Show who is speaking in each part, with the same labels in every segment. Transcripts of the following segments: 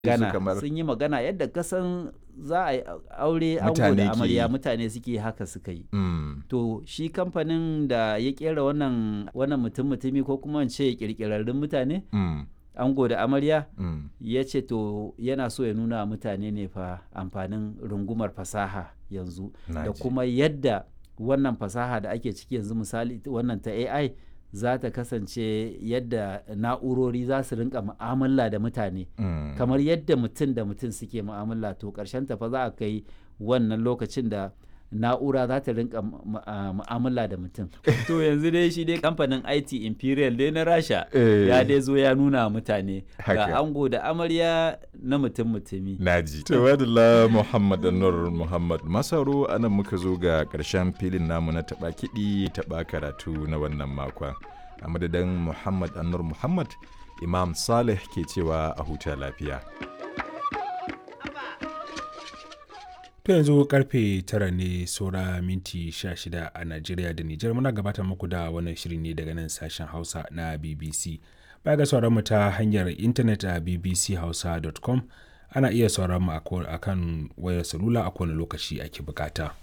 Speaker 1: magana
Speaker 2: kamar-
Speaker 1: sun yi magana yadda kasan za a yi aure ango
Speaker 2: Mutane
Speaker 1: da
Speaker 2: ke
Speaker 1: amarya
Speaker 2: yi.
Speaker 1: mutane suke haka suka yi
Speaker 2: Mm.
Speaker 1: to shi kamfanin da ya kera wannan wannan mutum mutumi ko kuma in ce kirkirarrun mutane
Speaker 2: Mm.
Speaker 1: ango da amarya
Speaker 2: Mm.
Speaker 1: ya ce to yana so ya nuna wa mutane ne fa amfanin rungumar fasaha yanzu
Speaker 2: Na
Speaker 1: da
Speaker 2: ji.
Speaker 1: kuma yadda wannan fasaha da ake ciki yanzu misali ita wannan ta AI za ta kasance yadda na'urori za su rinka mu'amala da mutane
Speaker 2: Mm.
Speaker 1: kamar yadda mutum da mutum suke mu'amala to ƙarshen ta fa za a kai wannan lokacin da na'ura za ta rinka mu- mu- a- mu'amala da mutum to yanzu dai shi dai kamfanin IT Imperial dai na Rasha
Speaker 2: Eh.
Speaker 1: ya dai zo ya nuna wa mutane
Speaker 2: Haka.
Speaker 1: ga ango da amarya na mutum mutumi
Speaker 2: Naji. Tawadala Muhammad Anwar Muhammad Masaro anan muka zo ga ƙarshen filin namu na taɓa kiɗi taɓa karatu na wannan makon. A madadin Muhammad Anwar Muhammad, Imam Saleh ke cewa a huta lafiya.
Speaker 3: To yanzu karfe tara ne saura minti 16 a Najeriya da Nijar muna gabatar muku da wannan shiri ne daga nan sashen Hausa na BBC. Baya ga sauran mu ta hanyar intanet a bbchausa.com ana iya sauran mu a ko- a kan wayar salula a kowane lokaci ake bukata.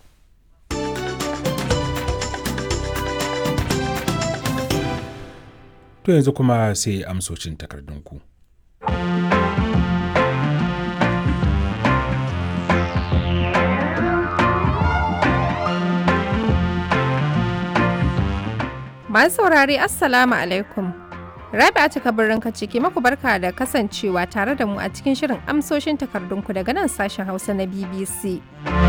Speaker 3: To yanzu kuma sai amsocin takardunku.
Speaker 4: Masu saurare Assalamu alaikum. Rabi'a ta kabarin ka ciki maku barka da kasancewa tare da mu a cikin shirin amsoshin takardunku daga nan sashen Hausa na BBC.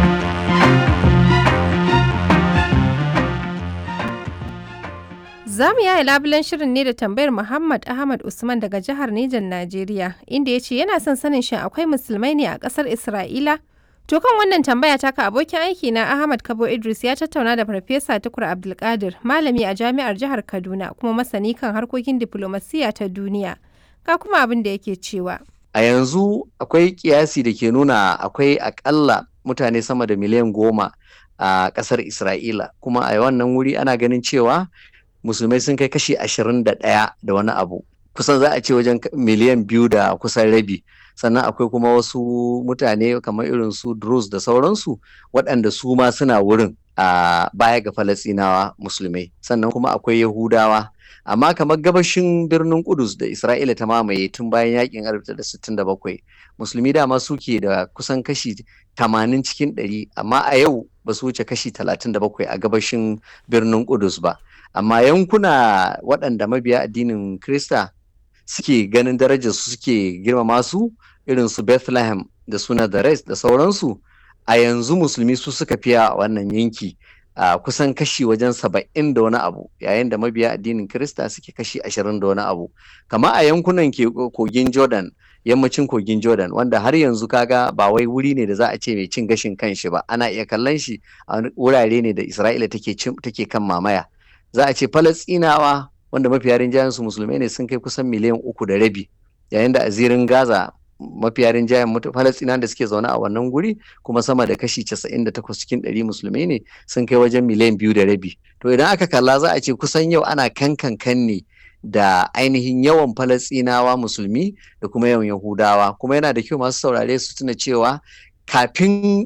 Speaker 4: Za mu yaya labulen shirin ne da tambayar Muhammad Ahmad Usman daga jihar Nijar Najeriya, inda ya ce yana son sanin shin akwai musulmai ne a ƙasar Isra'ila? To kan wannan tambaya taka abokin aiki na Ahmad Kabo Idris ya tattauna da Farfesa Tukur Abdulkadir, malami a jami'ar jihar Kaduna kuma masani kan harkokin diflomasiyya ta duniya. Ga kuma abin da yake cewa.
Speaker 5: A yanzu akwai kiyasi da ke nuna akwai akalla mutane sama da miliyan goma a ƙasar Isra'ila, kuma a wannan wuri ana ganin cewa musulmai sun kai kashi ashirin da ɗaya da wani abu. Kusan za a ce wajen miliyan biyu da kusan rabi. Sannan akwai kuma wasu mutane kamar irin su Druze da sauransu waɗanda su ma suna wurin a baya ga Falasɗinawa musulmai. Sannan kuma akwai Yahudawa. amma kamar gabashin birnin Kudus da Isra'ila ta mamaye tun bayan yakin 1967 musulmi dama suke da kusan kashi 80 cikin 100 amma a yau ba su wuce kashi 37 a gabashin birnin Kudus ba amma yankuna waɗanda mabiya addinin Krista suke ganin darajar su suke girmama su irin su Bethlehem da suna da da sauransu a yanzu musulmi su suka fiya a wannan yanki a kusan kashi wajen saba'in da wani abu yayin da mabiya addinin Kirista suke kashi ashirin da wani abu kama a yankunan ke kogin Jordan yammacin kogin Jordan wanda har yanzu kaga ba wai wuri ne da za a ce mai cin gashin kanshi ba ana iya kallon shi a wurare ne da Isra'ila take take kan mamaya za a ce Falastinawa wanda mafiya rinjayen su musulmai ne sun kai kusan miliyan uku da rabi yayin da a zirin Gaza mafiya rinjayen Falasɗinawan da suke zaune a wannan guri kuma sama da kashi 98 cikin 100 musulmai ne sun kai wajen miliyan biyu da rabi to idan aka kalla za a ce kusan yau ana kankan kan ne da ainihin yawan Falasɗinawa musulmi da kuma yawan Yahudawa kuma yana da kyau masu saurare su tuna cewa kafin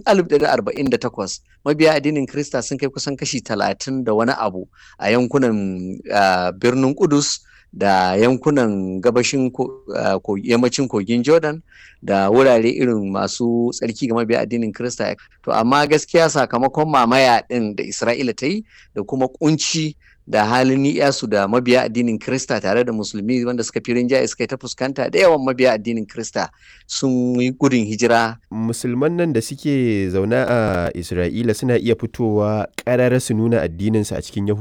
Speaker 5: 1948 mabiya addinin Krista sun kai kusan kashi 30 da wani abu a yankunan birnin Kudus da yankunan gabashin yammacin kogin Jordan da wurare irin masu tsarki ga mabiya addinin Kirista. To amma gaskiya sakamakon mamaya ɗin da Isra'ila ta yi da kuma kunci da halin ni'yasu da mabiya addinin Kirista tare da musulmi wanda suka fi rinjaye suka yi ta fuskanta da yawan mabiya addinin Kirista sun yi gudun hijira.
Speaker 6: Musulman nan da suke zaune a Isra'ila suna iya fitowa ƙarara su nuna addininsu a cikin Yahudawa.